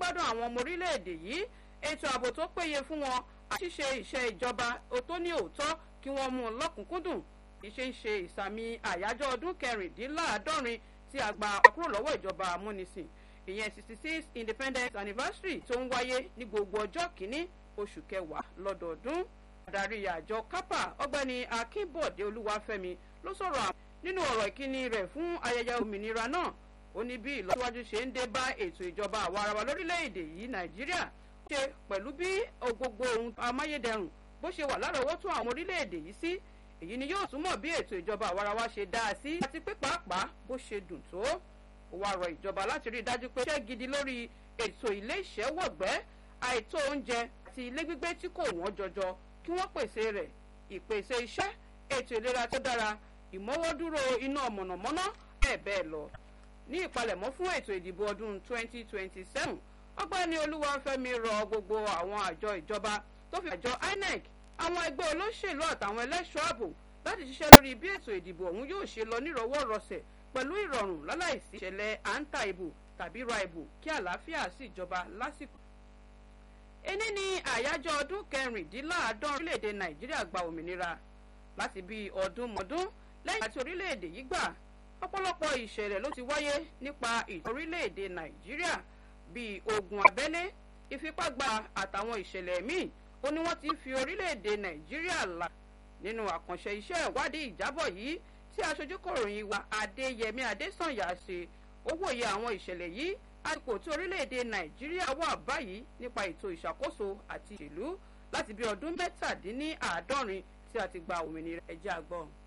gbádùn àwọn ọmọ orílẹ̀-èdè yìí ètò ààbò tó péye fún wọn àti ṣíṣe iṣẹ́ ìjọba tó ní òótọ́ kí wọ́n mú un lọ́kùnkúndùn ìṣe ń ṣe ìsàmì àyájọ́ ọdún kẹrìndínláàádọ́rin tí a gba kúrò lọ́wọ́ ìjọba amúnisìn ìyẹn sixty six independence anniversary tó ń wáyé ní gbogbo ọjọ́ kìíní oṣù kẹwàá lọ́dọọdún. adarí àjọ kápá ọgbẹ́ni akínbọ̀dé olúwàfẹ́mi ló sọ̀rọ̀ àwọn nínú ọ̀rọ̀ ìkíni rẹ̀ fún ayẹyẹ òmìnira náà ó ní bí ìlọsíwájú ṣe ń dé bá ètò ìjọba àwa ara wa lórílẹ̀‐èdè yìí nàìjíríà ṣe pẹ̀lú bí gbogbo ohun amáyédẹrùn bó ṣe wà lárọ̀ọ́wọ́tó àwọn orílẹ̀‐èdè yìí sí èyí ni yóò túmọ̀ bí ètò ìjọba àwa ara wa ṣe dáa sí àti pé pàápàá bó ṣe dùn tó ó wá rọ ìjọba láti rí i dájú pé iṣẹ́ gidi lórí ètò ilé ìṣẹ́wọ̀gbẹ́ àìtó oúnjẹ àti ilé gbígbé tí kò wọ́n jọjọ kí wọ́n pèsè rẹ̀ ìpèsè iṣẹ́ ètò ìlera tó dára ìmọ́wọ́dúró iná mọ̀nàmọ́ná bẹ́ẹ̀ bẹ́ẹ̀ lọ. ní ìpalẹ̀mọ́ fún ètò ìdìbò ọdún 2027 ọgbẹ́ni olúwafẹ́mi rọ gbogbo àwọn àjọ ìjọba tó fi àjọ inec àwọn ẹgbẹ́ olóṣèlú àtàwọn ẹlẹ́ṣọ́ ààbò láti ṣiṣẹ́ lórí bí ètò ìdìbò ọ̀hún yóò ṣe lọ nírọ̀wọ́rọsẹ̀ pẹ̀lú ìrọ̀rùn láláìsí ìṣẹ̀lẹ̀ à ń ta ìbò tàbí ra ìbò kí àlàáfíà sì jọba lásìkò. ení ni àyájọ́ ọdún kẹrìndínláàádọ́rin orílẹ̀-èdè nàìjíríà gba òmìnira láti bíi ọdún mọ́dún lẹ́yìn àti orílẹ̀-èdè yìí gbà ọ̀pọ̀lọpọ̀ ìṣẹ̀lẹ̀ ló ti wáyé nípa ìtàn orílẹ̀-èdè nàìjíríà bíi ogun abẹ́lé ìfipágba àtàwọn ìṣẹ̀lẹ̀ míì ó ní wọ́n ti fi orílẹ̀-èdè nàìjíríà là nínú àkànṣe iṣẹ́ ìwádìí ìjábọ̀ yìí tí aṣojú kọ̀ròyìn wa adéyẹmí adésànyà ṣe ó wòye àwọn ìṣẹ̀lẹ̀ yìí àsìkò tí orílẹ̀-èdè nàìjíríà wà báyìí nípa ètò ìṣàkóso àti ìṣèlú láti bí ọdún mẹ́tàdínní àádọ́rin tí a ti gba òmìnira ẹ̀jẹ̀ àgbọ̀n.